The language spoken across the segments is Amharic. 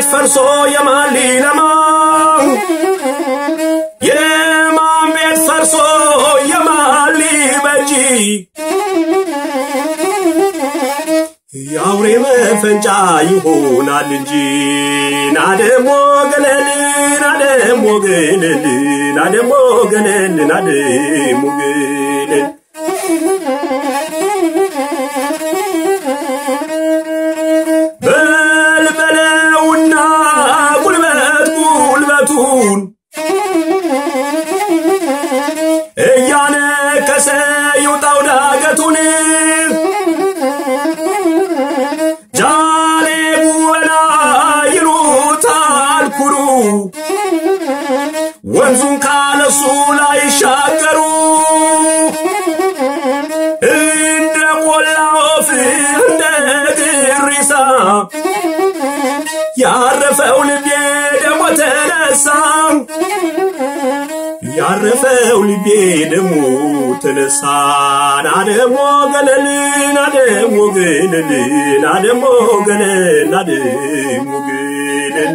ቤት ፈርሶ የማን ሊለማ የማን ቤት ፈርሶ የማን ሊበጂ የአውሬ መፈንጫ ይሆናል እንጂ ናደሞ ገለል ናደሞ ገለል ናደሞ ገለል ናደሞ ገለል በልበለውና ጉልበት ጉልበቱን እያነከሰ ይውጣው ዳገቱን ጃሌ ጉበና ይሉታል ኩሩ ወንዙን ካለሱ ላይ ሻገሩ እንደ ቆላ ወፍ እንደ ግሪሳ ያረፈው ልቤ ደሞ ተነሳ ያረፈው ልቤ ደሞ ተነሳ ናደሞ ገለል ናደሞ ገለል ናደሞ ገለል ናደሞ ገለል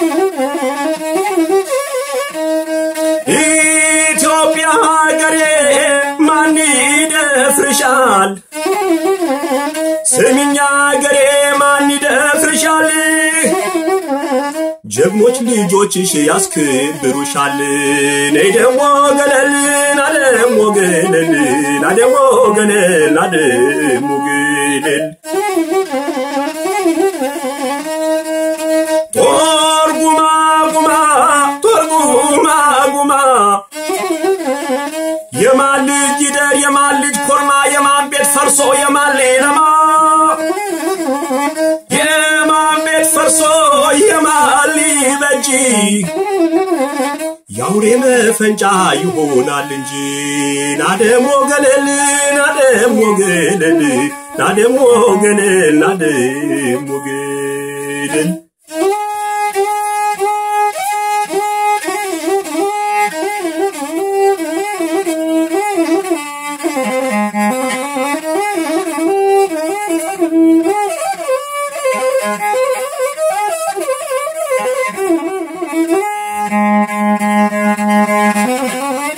ኢትዮጵያ ሀገሬ ማን ይደፍርሻል? ስሚኛ ሀገሬ ማን ይደፍርሻል? ጀግኖች ልጆችሽ ያስክብሩሻል። ነይ ደሞ ገለል ናደሞ ገለል ናደሞ ገለል ናደሞ ገለል ጦር ጉማ ጉማ ጦር ጉማ ጉማ የማን ልጅ ይደር የማን ልጅ ኮርማ የማን ቤት ፈርሶ የማን ሌለማ የማን ቤት ፈርሶ የማን ሊበጂ የአውሬ መፈንጫ ይሆናል እንጂ ናደሞ ገለል ናደሞ ገለል ናደሞ ገለል ናደሞ ገለል Thank you.